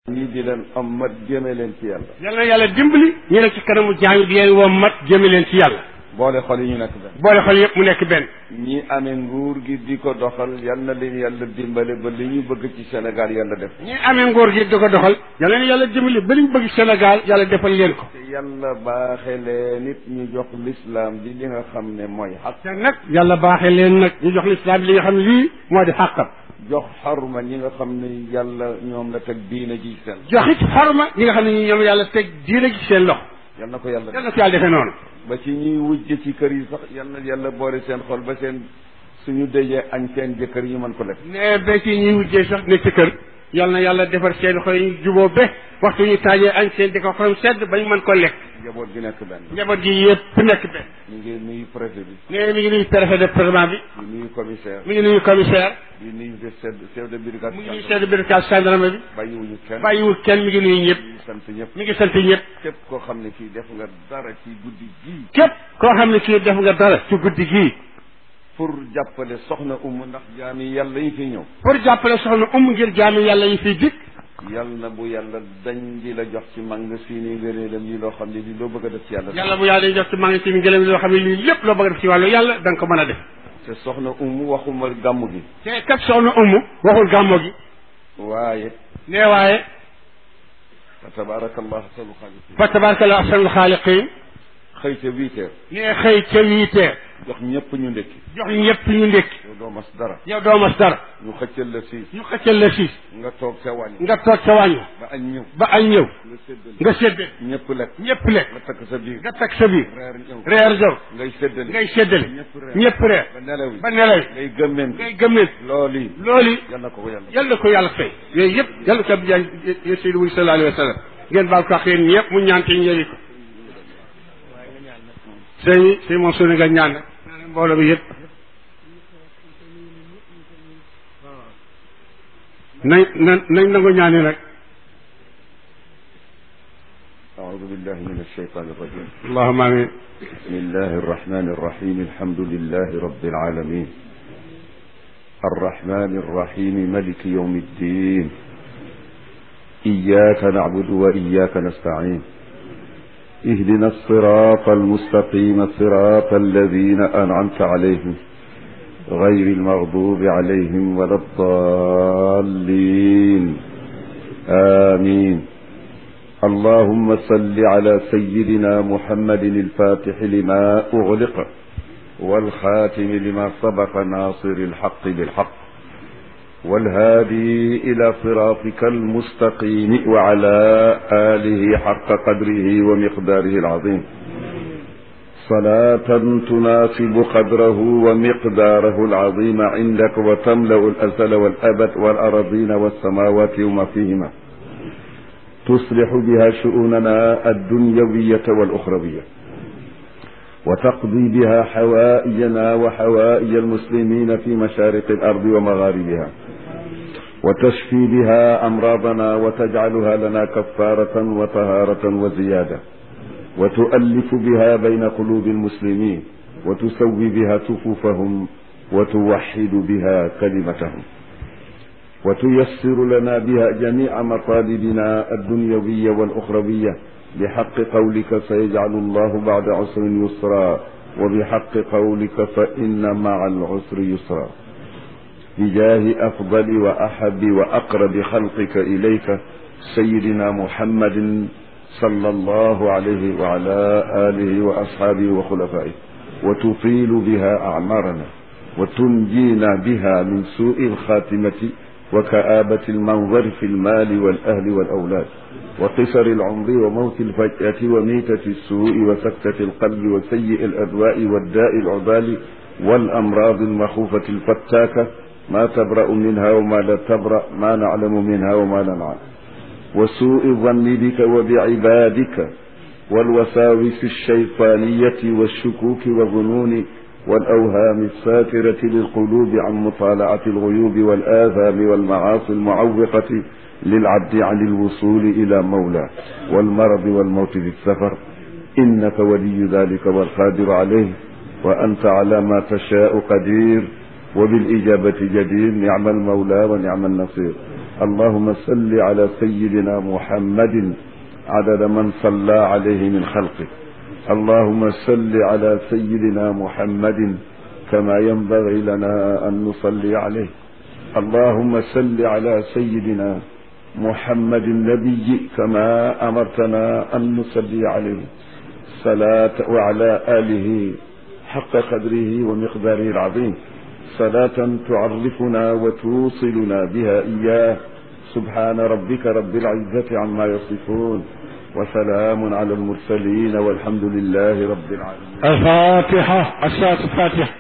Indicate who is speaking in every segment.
Speaker 1: ñii di leen ommat jëme leen ci yàlla
Speaker 2: yal na yàlla dimbali ñu ne ci kanamu jaam yi di leen woo mat jëme leen ci yàlla
Speaker 1: boole xol yi ñu nekk benn
Speaker 2: boole xol yëpp mu nekk benn
Speaker 1: ñi amee nguur gi di ko doxal yal na leen yàlla dimbale ba li ñu bëgg ci Sénégal yàlla def
Speaker 2: ñi amee ngóor gi di ko doxal yal na yàlla dimbali ba liñ bëgg Sénégal yàlla defal leen ko
Speaker 1: te yàlla baaxe leen nit ñu jox l'islam bi li nga xam ne mooy xaq
Speaker 2: te nag yàlla baaxee leen nag ñu jox lislaam li nga xam ne lii moo di xàqam
Speaker 1: jox xarma ñi nga xam ne yàlla ñoom la teg diina ji seen
Speaker 2: joxit xorma ñi nga xam ne ñi ñoom yàlla teg diine gi seen loxo
Speaker 1: yal na ko yàlla
Speaker 2: yal na ko yàlla defee noonu
Speaker 1: ba ci ñuy wujj ci kër yi sax yal na yàlla boole seen xol ba seen suñu dëjee añ seen jëkkër yi mën ko lekk
Speaker 2: ne ba ci ñuy wujjee sax ne ci kër yal na yàlla defar seen xol yi juboo be waxtu ñu taajee añ seen di ko xorom sedd bañ mën ko lekk
Speaker 1: njaboot gi nekk benn
Speaker 2: njaboot gi yëpp nekk benn
Speaker 1: ñu ngi nuyu préfet bi
Speaker 2: ne mi ngi nuyu préfet de département bi
Speaker 1: di nuyu commissaire
Speaker 2: mi ngi nuyu commissaire
Speaker 1: di nuyu chef chef de brigade
Speaker 2: mu ngi nuyu chef de brigade gendarme bi
Speaker 1: bàyyiwuñu kenn
Speaker 2: bàyyiwul kenn mi ngi nuyu ñëpp
Speaker 1: ñu sant ñëpp
Speaker 2: mi ngi sant ñëpp
Speaker 1: képp koo xam ne kii def nga dara ci guddi gii
Speaker 2: képp koo xam ne kii def nga dara ci guddi gii
Speaker 1: pour jàppale soxna umu ndax jaami yàlla yi fi ñëw
Speaker 2: pour jàppale soxna um ngir jaami yàlla yi fiy dikk
Speaker 1: yàlla na bu yàlla dañ di la jox ci mang si ni ngëneelam yi loo xam ne li loo bëgg a def ci yàlla
Speaker 2: yàlla bu yàlla day jox ci maa ngi ci ngëlam loo xam ne lii lépp loo bëgg a def ci wàllu yàlla da nga ko mën a def
Speaker 1: te soxna umu waxuma gàmm gi
Speaker 2: te kat soxna umu waxul gàmmo gi
Speaker 1: waaye
Speaker 2: nee waaye
Speaker 1: fa tabarakallah sanu xaalis
Speaker 2: fa tabarakallah ahsanul xaaliqin
Speaker 1: xëy ca huit heures
Speaker 2: nee xëy ca huit heures
Speaker 1: jox ñëpp ñu ndekki
Speaker 2: jox ñëpp ñu ndékki
Speaker 1: yow doo mas dara
Speaker 2: yow doo mas dara
Speaker 1: ñu xëccal la siis
Speaker 2: ñu xëccal la siis
Speaker 1: nga toog sa wàññi
Speaker 2: nga toog sa wàññi
Speaker 1: ba añ ñëw
Speaker 2: ba añ ñëw
Speaker 1: nga séddale
Speaker 2: nga séddale
Speaker 1: ñëpp lekk
Speaker 2: ñëpp lekk
Speaker 1: nga takk sa biir
Speaker 2: nga teg sa biir
Speaker 1: reer ñëw
Speaker 2: reer jow
Speaker 1: ngay séddale
Speaker 2: ngay séddale
Speaker 1: ñëpp reer
Speaker 2: ñëpp reer
Speaker 1: ba nelaw yi
Speaker 2: ba nelaw
Speaker 1: ngay gëmmeen
Speaker 2: ngay gëmmeen
Speaker 1: loolu yi
Speaker 2: loolu yi
Speaker 1: yal na ko ko yàlla
Speaker 2: yal na ko yàlla fay yooyu yëpp yal na ko bi jaay Seydou Wuli sallallahu alayhi wa sallam ngeen baal ko ak yéen ñëpp mu ñaan te ñëwi ko sëñ sëñ moom suñu nga ñaan nag mbooloo bi yëpp nañ nañ nañ nangu ñaani nag
Speaker 1: أعوذ بالله من الشيطان الرجيم
Speaker 2: allahuma amin
Speaker 1: بسم الله الرحمن الرحيم الحمد لله رب العالمين الرحمن الرحيم ملك يوم الدين إياك نعبد وإياك نستعين اهدنا الصراط المستقيم صراط الذين أنعمت عليهم غير المغضوب عليهم ولا الضالين آمين اللهم صل على سيدنا محمد الفاتح لما أغلق والخاتم لما سبق ناصر الحق بالحق والهادي إلى صراطك المستقيم وعلى آله حق قدره ومقداره العظيم صلاة تناسب قدره ومقداره العظيم عندك وتملأ الأزل والأبد والأراضين والسماوات وما فيهما تصلح بها شؤوننا الدنيوية والأخروية وتقضي بها حوائجنا وحوائج المسلمين في مشارق الأرض ومغاربها وتشفي بها أمراضنا وتجعلها لنا كفارة وطهارة وزيادة وتؤلف بها بين قلوب المسلمين وتسوي بها صفوفهم وتوحد بها كلمتهم وتيسر لنا بها جميع مطالبنا الدنيوية والأخروية بحق قولك سيجعل الله بعد عسر يسرا وبحق قولك فإن مع العسر يسرا بجاه أفضل وأحب وأقرب خلقك إليك سيدنا محمد صلى الله عليه وعلى آله وأصحابه وخلفائه وتطيل بها أعمارنا وتنجينا بها من سوء الخاتمة وكآبة المنظر في المال والأهل والأولاد وقصر العمر وموت الفجأة وميتة السوء وسكتة القلب وسيء الأدواء والداء العبال والأمراض المخوفة الفتاكة ما تبرأ منها وما لا تبرأ ما نعلم منها وما لا نعلم وسوء الظن بك وبعبادك والوساوس الشيطانية والشكوك والظنون والأوهام الساترة للقلوب عن مطالعة الغيوب والآثام والمعاصي المعوقة للعبد عن الوصول إلى مولاه والمرض والموت في السفر إنك ولي ذلك والقادر عليه وأنت على ما تشاء قدير وبالإجابة جدير نعم المولى ونعم النصير اللهم صل على سيدنا محمد عدد من صلى عليه من خلقك اللهم صل على سيدنا محمد كما ينبغي لنا أن نصلي عليه اللهم صل على سيدنا محمد النبي كما أمرتنا أن نصلي عليه صلاة وعلى آله حق قدره ومقداره العظيم صلاة تعرفنا وتوصلنا بها إياه سبحان ربك رب العزة عما يصفون وسلام على المرسلين والحمد لله رب العالمين
Speaker 2: الفاتحة الصلاة الفاتحة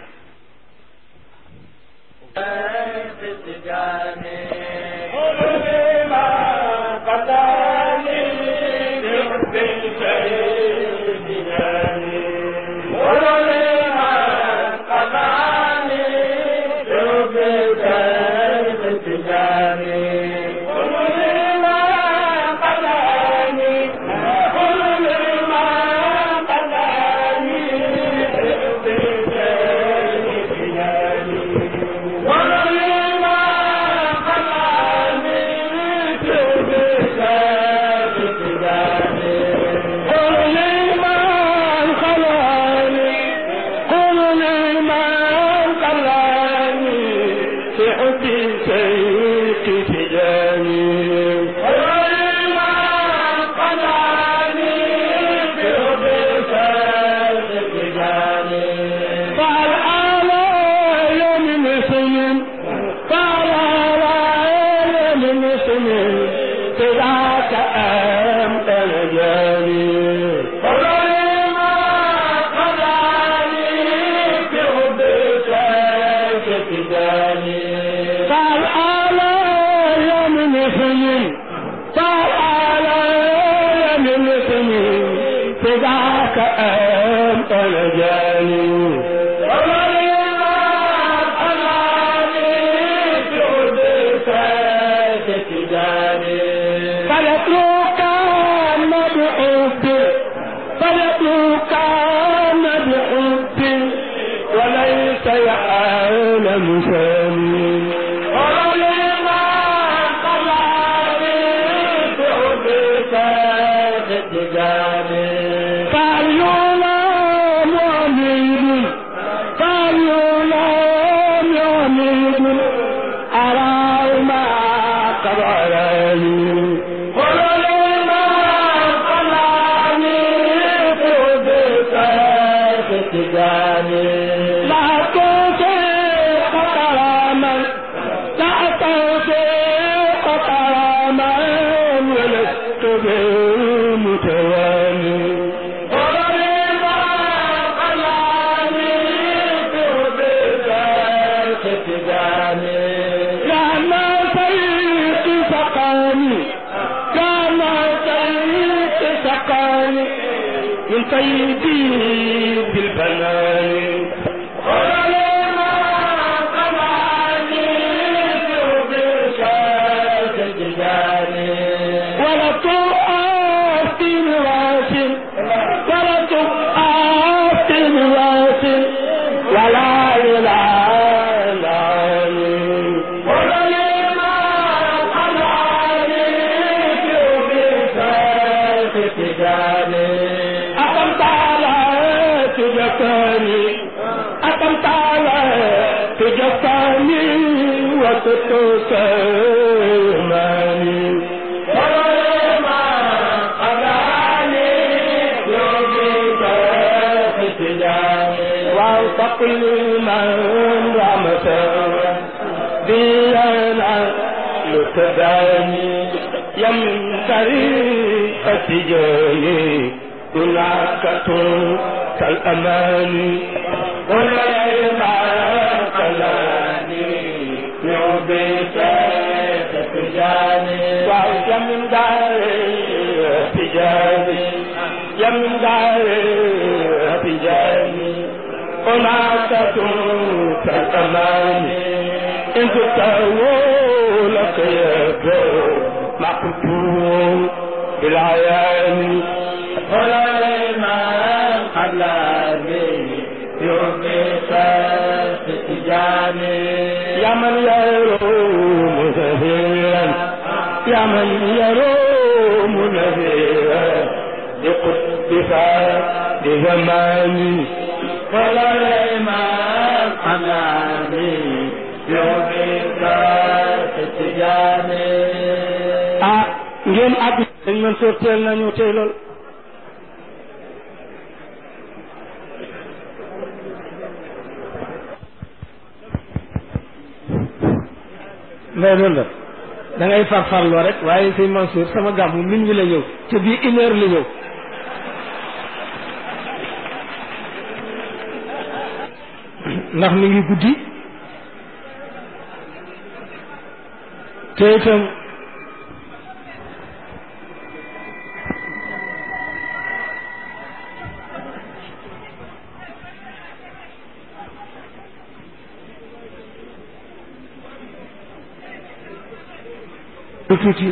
Speaker 3: وكل من رمته بينا لتباني يمن طريقة جاني هناك كالأمان ولا ما قلاني يوبيت تجاني وعيش من داري تجاني يمن داري تجاني هناك كالأمان إن تتهوى لك يبدو مقتول بالعيان ولا ما قلاني يوبيت تجاني يا من يروم ذهيرا يا من يروم نذيرا بقطبك بزماني ولا الإمام أمامي يومك ستجاني ah ngeen àgg dañ mën soo teel nañu tey lool mais loolu la da ngay farfarloo rek waaye sëñ Mansour sama gàmmu min wi la ñëw te bii une heure la ñëw ndax mi ngi guddi te itam tuuti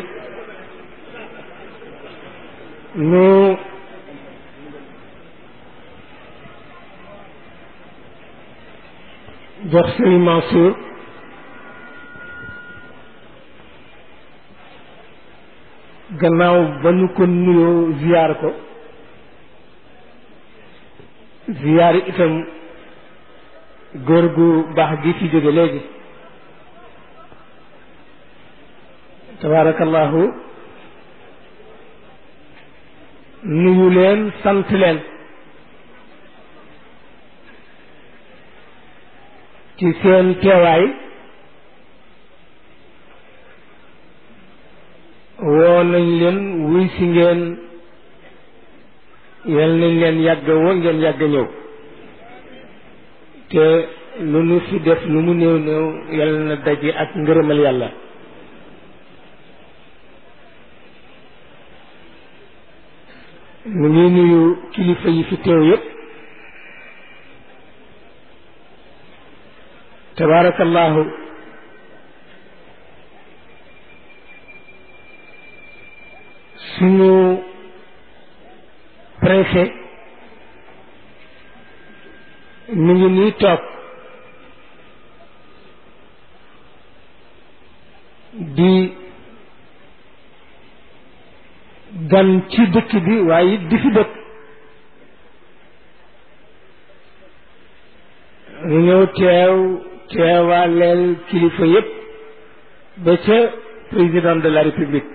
Speaker 3: ñu jox Sëriñ Mansour gannaaw ba ñu ko nuyoo ziyaar ko ziyaar itam góor gu baax gi fi jóge léegi tabaarakallahu nuyu leen sant leen ci seen teewaay woo nañ leen wuy si ngeen yal nañ leen yàgg woo ngeen yàgg ñëw te lu nu fi def lu mu néew néew yal na daje ak ngërëmal yàlla mu ngi nuyu kilifa yi fi teew yépp tabaarakallahu suñu préfet mi ngi nii toog di gan ci dëkk bi waaye it di fi dëkk ñu ñëw teew teewaaleel kilifa yépp ba ca président de la république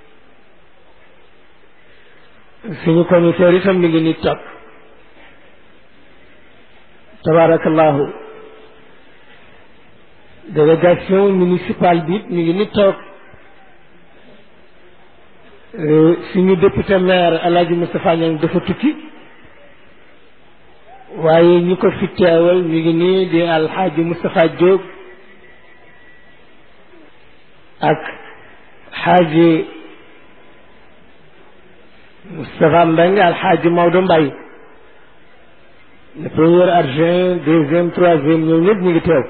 Speaker 3: suñu commissaire itam mi ngi ni toog tabarakallahu délégation municipale bi mi ngi ni toog suñu député maire Alaaji Moustapha Niang dafa tukki waaye ñi ko fi teewal ñu ngi nii di alxaaji Moustapha Diop ak xaaji Moustapha Mbengue alxaaji Maodo Mbaye le premier adjoint deuxième troisième ñoom ñëpp ñu ngi teew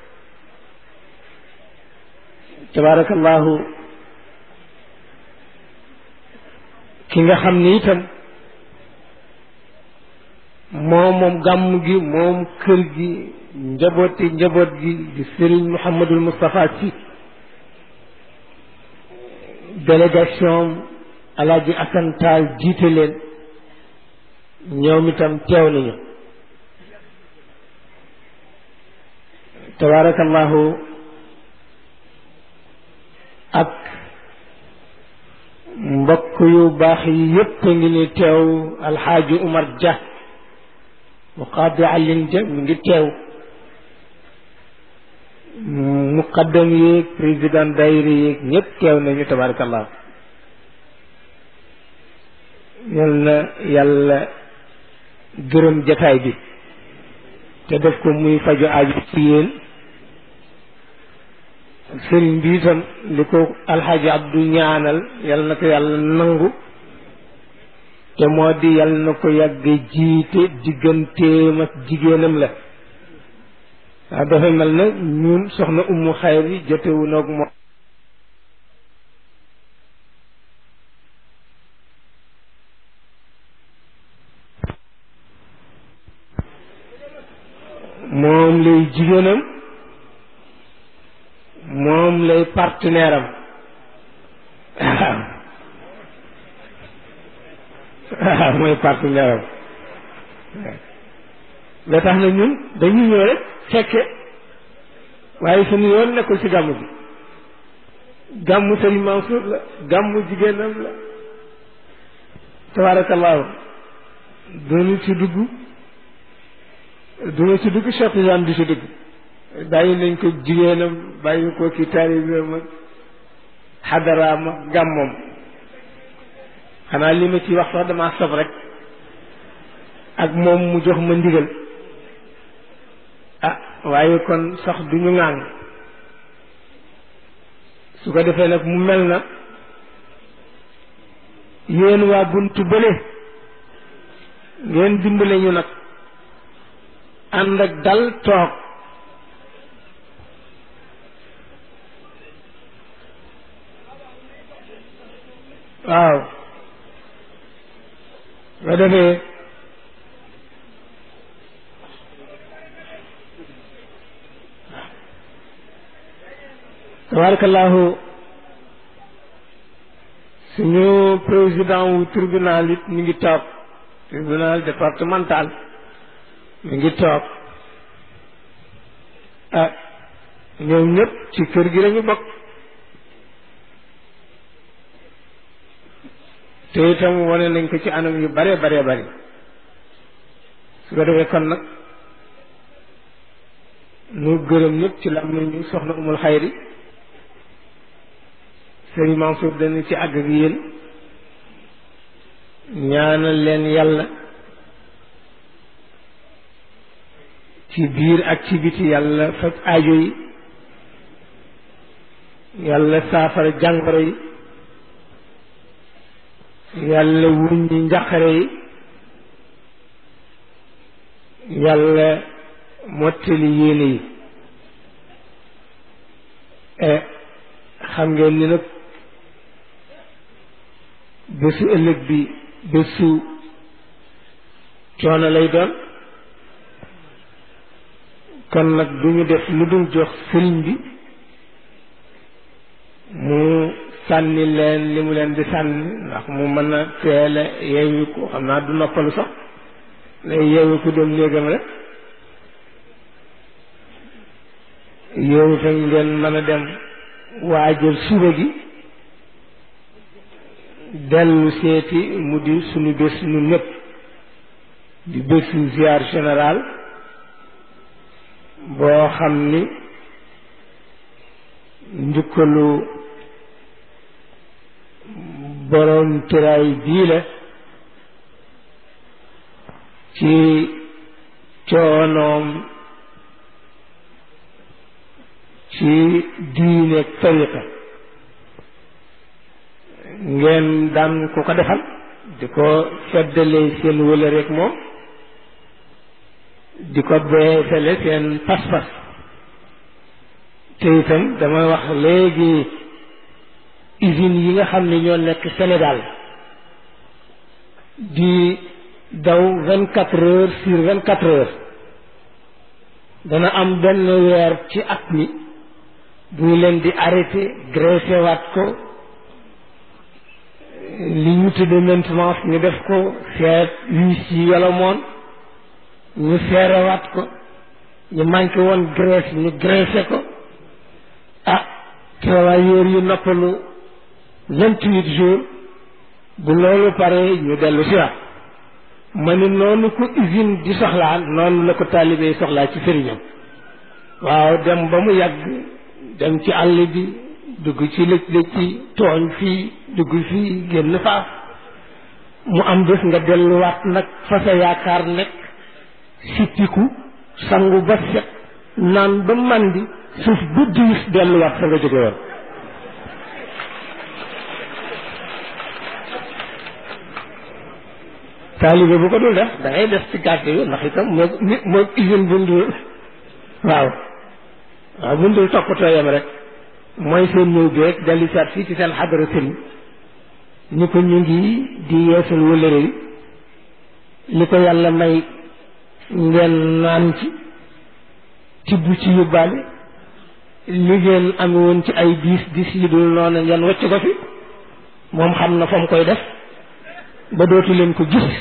Speaker 3: tabarakallahu ki nga xam ni itam moom moom gàmm gi moom kër gi njabooti njaboot gi di Serigne Mouhamadul Moustapha Sy délégation Alaaji Asan Taal jiite leen ñoom itam teew nañu tabaarakallahu ak mbokk yu baax yi yépp a ngi ni teew alxaaji Umar Dia mu qaadi Alin Dia mi ngi teew muqaddam yeeg président daayira yeeg ñëpp teew nañu tabarakallah yal na yàlla gërëm jataay bi te def ko muy faju aaju ci yéen sëriñ bi itam li ko alxaaji abdu ñaanal yal na ko yàlla nangu te moo di yal na ko yàgg jiite digganteem ak jigéenam la waaw dafa mel na ñun soxna ummu xayr yi jotewu noog moom moom lay jigéenam moom lay partenaire am waaw mooy partenaire am ba tax na ñun dañuy ñëw rek fekke waaye suñu yoon nekkul ci gàmmu bi gàmmu Sëriñ Mansour la gàmmu jigéenam la tabaarakallaahu duñu ci dugg duñu ci dugg Cheikh Tidiane di ci dugg bàyyi nañ ko jigéenam bàyyi ko ki taalibeem ak xadaraam ak gàmmoom xanaa li ma ci wax sax damaa sob rek ak moom mu jox ma ndigal ah waaye kon sax du ñu ŋàng su ko defee nag mu mel na yéen waa buntu bële ngeen dimbale ñu nag ànd ak dal toog waaw nga defee tabarakallahu suñu président wu tribunal it mi ngi toog tribunal départemental mi ngi toog ah ñoom ñëpp ci kër gi lañu bokk te itam wane nañ ko ci anam yu bare bare bari su ko defee kon nag nu gërëm ñëpp ci lam nañu soxna umul xayri sëriñ Mansour dana ci àgg ak yéen ñaanal leen yàlla ci biir ak ci biti yàlla faj aajo yi yàlla saafara jàngoro yi yàlla wuññi njaqare yi yàlla mottali yéene yi xam ngeen ni nag bésu ëllëg bi bésu coono lay doon kon nag du ñu def lu dul jox sëriñ bi mu sànni leen li mu leen di sànni ndax mu mën a teel a yeewu ko xam naa du noppalu sax lay yeewu ko dem néegam rek yow tam ngeen mën a dem waajal suba gi dellu seeti mu di suñu bés nu ñëpp di bésu ziar général boo xam ni njukkalu borom tiraay bii la ci coonoom ci diine tariqa ngeen daan ku ko defal di ko feddalee seen wëla rek moom di ko beesale seen pas-pas te itam damay wax léegi usines yi nga xam ne ñoo nekk Sénégal di daw vingt quatre heures sur vingt quatre heures dana am benn weer ci at mi bu ñu leen di arrêté graissé waat ko li ñu tudde maintenance ñu def ko seet huis yi yolomoon ñu seerewaat ko ñu manqué woon graisse ñu graissé ko ah travailleurs yu noppalu vingt huit jours bu loolu pare ñu dellu si waat ma ni noonu ko usine di soxlaa noonu la ko taalibe yi soxlaa ci sëriñam waaw dem ba mu yàgg dem ci àll bi dugg ci lëj lëj ci tooñ fii dugg fii génn faaf mu am bés nga delluwaat nag fa sa yaakaar nekk sippiku sangu ba set naan ba màndi suuf bu diis delluwaat fa nga jóge woon taalibe bu ko dul def da ngay def ci gàtt yi ndax itam moo moo usine bu ndul waaw waaw bu ndul toppatoo yam rek mooy seen ñëw beeg dellu saat fii ci seen xadara sëriñ ni ko ñu ngi di yeesal wëllëre yi li ko yàlla may ngeen naan ci tibb ci yóbbaale li ngeen ame woon ci ay diis diis yi dul noonu ngeen wacc ko fi moom xam na fa mu koy def ba dootu leen ko gis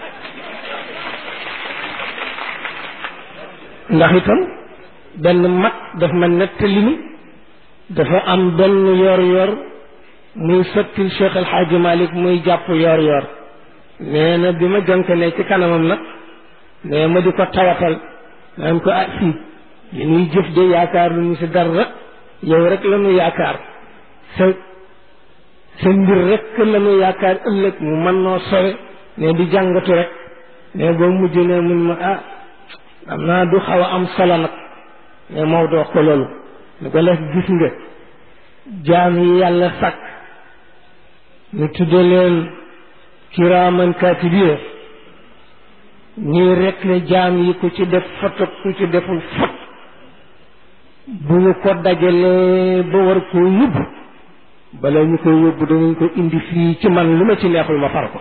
Speaker 3: ndax itam benn mag daf ma nettali ni dafa am benn yor yor muy sottil Cheikh El Hadj Malick muy jàpp yor yor nee na bi ma jonkalee ci kanamam nag nee ma di ko tawatal naan ko ah fii li ñuy jëf de yaakaar lu ñu si dara yow rek la ñu yaakaar sa sa mbir rek la ñu yaakaar ëllëg mu mën noo sore ne di jàngatu rek ne boo mujj ne mun ma ah am naa du xaw a am solo nag ne Maodo wax ko loolu ni ko def gis nga jaam yi yàlla sàkk ñu tudde leen kiraaman kaatibiya ñuy rek le jaam yi ku ci def foto ku ci deful fot bu ñu ko dajalee ba war koo yóbbu bala ñu koy yóbbu danañ ko indi fii ci man lu ma ci neexul ma far ko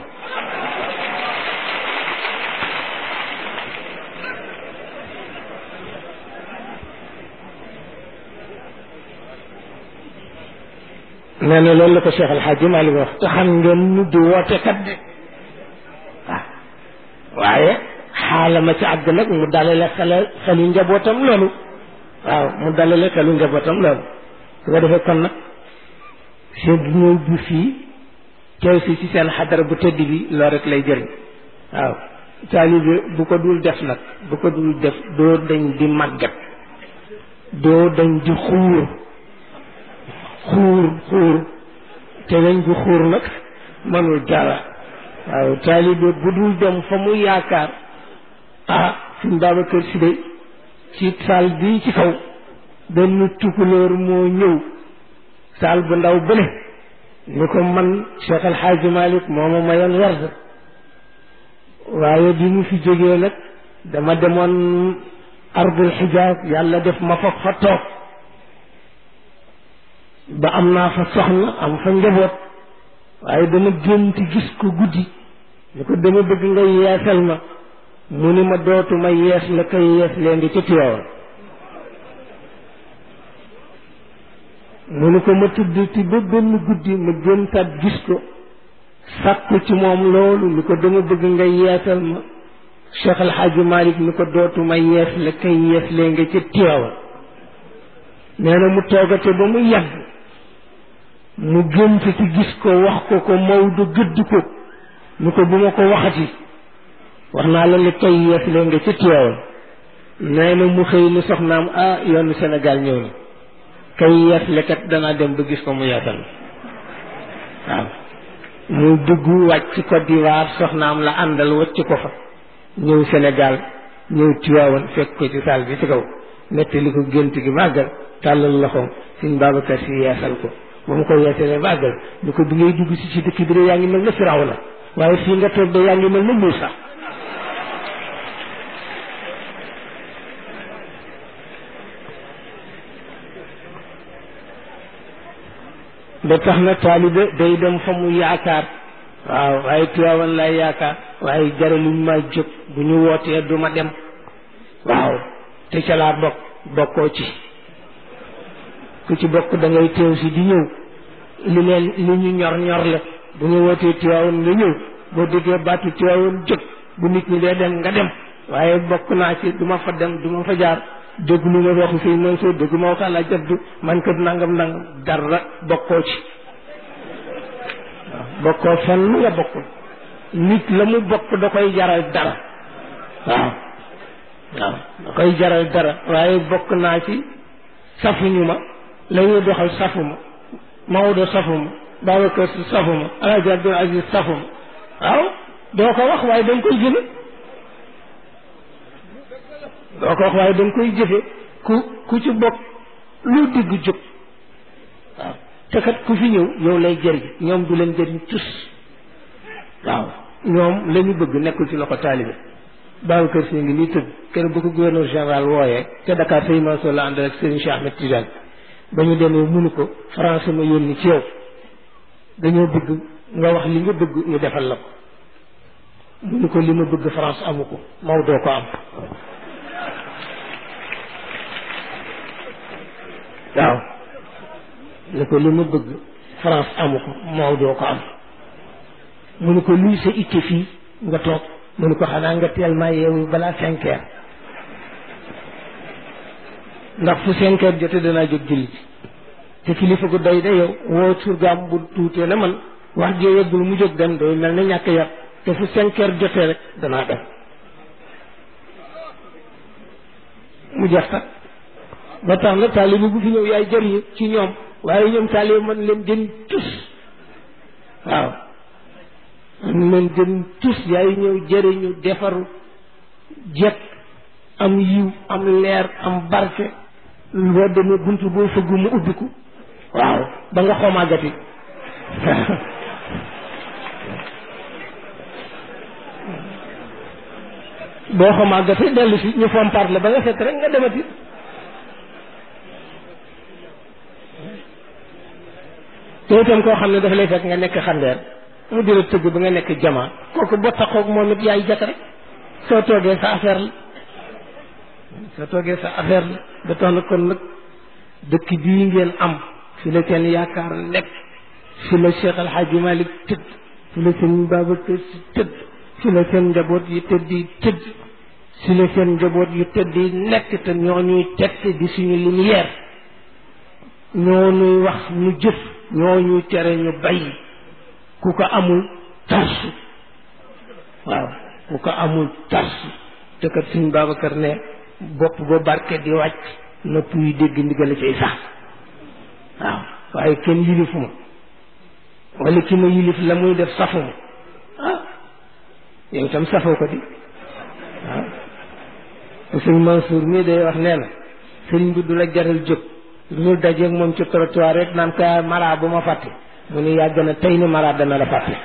Speaker 3: nee na loolu la ko Cheikh El Hadj Malick wax te xam ngeen ñu di woote kat de waaw waaye xaalama ci àgg nag mu dalale xele xelu njabootam loolu waaw mu dalale xelu njabootam loolu su ko defee kon nag seen ñëw bi fii teew si ci seen xadara bu tëdd bi loolu rek lay jëriñ waaw taalibe bu ko dul def nag bu ko dul def doo dañ di màggat doo dañ di xuur xuur xuur te weñ gu xuur nag mënul dara waaw taalibe bu dul dem fa mu yaakaar ah suñ Babacar Si de ci saal bii ci kaw benn tukulóor moo ñëw saal bu ndaw bële ni ko man Cheikh El Hadj Malick moo ma mayoon werd waaye bi mu fi jógee nag dama demoon ardul xijaab yàlla def ma fa fa toog ba am naa fa soxna am fa njaboot waaye dama gént gis ko guddi ni ko dama bëgg nga yeesal ma mu ni ma dootuma yees la koy yees lee ngi ca Tiwaawan mu ni ko ma tudd ti ba benn guddi ma géntaat gis ko sàkku ci moom loolu ni ko dama bëgg nga yeesal ma Cheikh El Hadj Malick ni ko dootuma yees la koy yees lee nga ca Tiwaawan nee na mu toogate ba mu yàgg mu gént ci gis ko wax ko ko Maodo gëdd ko ni ko bu ma ko waxati wax naa la ni koy yees lee nga ca Tiwaawan nee na mu xëy ni soxnaam ah yoonu Sénégal ñëw na kay yees lekat danaa dem ba gis ko mu yeesal waaw mu dugg wàcc Côte d'Ivoire soxnaam la àndal wacc ko fa ñëw Sénégal ñëw Tiwaawan fekk ko ci saal bi ci kaw nettali ko gént gi màggal tàllal loxoom suñ Babacar si yeesal ko ba mu ko yeesalee màggal ni ko bi ngay dugg si ci dëkk bi de yaa ngi mel na Firawna waaye fii nga toog de yaa ngi mel na Muusa ba tax na taalibe day dem fa mu yaakaar waaw waaye Tiwaawan laay yaakaar waaye jaraluñ ma jóg bu ñu wootee du ma dem waaw te ca laa bokk bokkoo ci ku ci bokk da ngay teew si di ñëw li leen li ñu ñor ñor la bu ñu wootee Tiwaawan nga ñëw boo déggee baatu Tiwaawan jóg bu nit ñi dee dem nga dem waaye bokk naa ci du ma fa dem du ma fa jaar dégg lu ma waxu sëñ Mansour dégg ma wax àlla jaddu man kat nangam nangam dara bokkoo ci waaw bokkoo fenn nga bokkul nit la mu bokk da koy jaral dara waaw waaw da koy jaral dara waaye bokk naa ci safuñu ma la ñuy doxal safuma Maodo safuma Babacar Si safuma Alaaji Abdul Aziz safuma waaw doo ko wax waaye da nga koy jëfe doo ko wax waaye da nga koy jëfe ku ku ci bokk lu digg jóg waaw te kat ku fi ñëw yow lay jëriñ ñoom du leen jëriñ tus waaw ñoom la ñu bëgg nekkul ci loxo taalibe Babacar Si ngi nii tëdd kenn bu ko gouverneur général wooyee te Dakar Sëñ Mansour la àndal ak Serigne Cheikh Ahmed Tidiane ba ñu demee munu ko France ma yónni ci yow dañoo bëgg nga wax li nga bëgg ñu defal la ko munu ko li ma bëgg France amu ko Maodo ko am waaw ni ko li ma bëgg France amu ko Maodo ko am mu ne ko luy sa itte fii nga toog mu ne ko xanaa nga teel maa yeewu balaa cinq heures ndax fu cinq heures jote danaa jóg julli te kilifa gu doy de yow woo surgaam bu tuutee ne man wax jee yeggul mu jóg dem day mel ne ñàkk yar te fu cinq heures jotee rek danaa dem mu jeex tak ba tax na taalibe bu fi ñëw yaay jëriñu ci ñoom waaye ñoom taalibe man leen jëriñ tus waaw man leen jëriñ tus yaay ñëw jëriñu defaru jekk am yiw am leer am barke boo demee buntu boo fëgg mu ubbiku waaw ba nga xomaagati boo xomaagati dellu si ñu fompaat la ba nga fekk rek nga demati te itam koo xam ne dafa lay fekk nga nekk xandeer mu di la tëgg ba nga nekk jamaa kooku boo taxoog moom it yaay jat rek soo toogee sa affaire la soo toogee sa affaire la ba tax na kon nag dëkk bii ngeen am fi la seen yaakaar nekk fi la Cheikh El Hadj Malick tëdd fi la seen Babacar Si tëdd fi la seen njaboot yi tëdd yi tëdd fi la seen njaboot yu tëdd yi nekk te ñoo ñuy tette di suñu lumière ñoo ñuy wax ñu jëf ñoo ñuy tere ñu bàyyi ku ko amul tarsu waaw ku ko amul tarsu te kat suñ Babacar ne bopp ba barke di wàcc nopp yi dégg ndigal cay sax waaw waaye kenn yilifuma wala ki ma yilif la muy def safuma ah yow itam safoo ko di waaw sëñ Mansour mii day wax nee na sëriñ bi du la jaral jóg lu dajeeg moom ci trottoir rek naan ka mara bu ma fàtte mu ni yàgg na tey ni mara dana la fàtte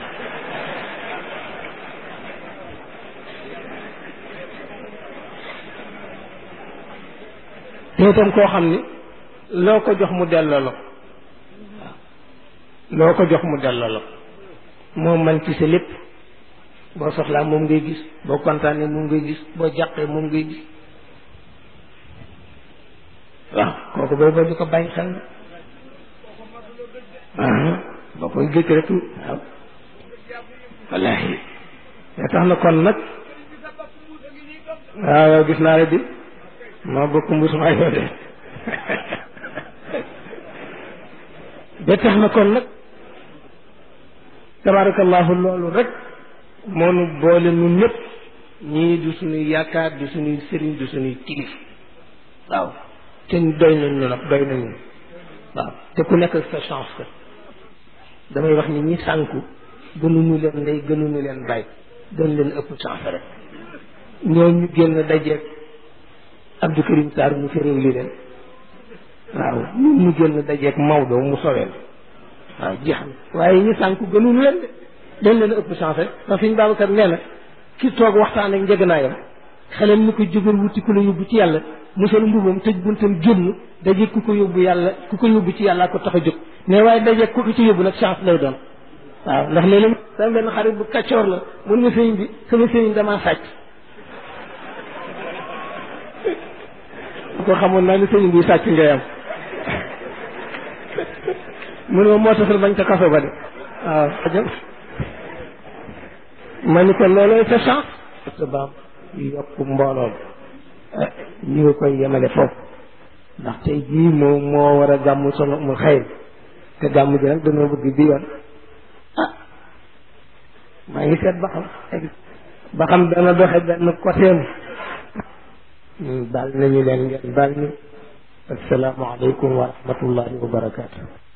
Speaker 3: te itam koo xam ni loo ko jox mu delloo la loo ko jox mu delloo la moom man ci sa lépp boo soxlaa moom ngay gis boo kontaanee moom ngay gis boo jàqee moom ngay gis waaw kooku boobu ba di ko bàyyi xel na boo koy gëj rek waaw wallaahi ya tax na kon nag waaw yow gis naa la di maa bokk mbus maa yoo de ba tax na kon nag tabarakallahu loolu rek moo nu boole nun ñëpp ñii du suñuy yaakaar du suñuy sëriñ du suñuy kilif waaw te doy nañu nag doy nañu waaw te ku nekk sa chance que damay wax ni ñi sànku gënuñu leen ndey gënuñu leen bàyyi dañ leen ëpp chance rek ñoo ñu génn dajeeg Abdou Karim Sarr mu fi réew li leen waaw ñun ñu génn dajeeg Maodo mu soweel waaw jeex na waaye ñi sànku gënuñu leen de dañ leen ëpp chance rek ndax suñ Babacar nee na ki toog waxtaan ak njëganaayam xelam ni ko jógal wuti ku la yóbbu ci yàlla musal mbubam tëj buntam génn daje ku ko yóbbu yàlla ku ko yóbbu ci yàlla ko tax a jóg mais waaye daje ku ko ci yóbbu nag chance lay doon waaw ndax léeg-léeg sama benn xarit bu kaccoor la mun nga sëriñ bi sama sëriñ damaa sàcc ko xamoon naa ni sëriñ bi sàcc ngay am mu ne ma moo taxal bañ ko kaso ba de waaw ajam ma ni ko loolooy sa chance sa baam yokk mbooloom ñu ngi koy yemale foofu ndax tey jii moo moo war a gàmm solo mu xëy te gàmm ji nag dañoo bëgg bi yoon ah maa ngi seet ba xam ba xam dana doxe benn côtéem baal nañu leen ngeen baal ñu assalaamu aleykum wa rahmatullahi wa barakaatu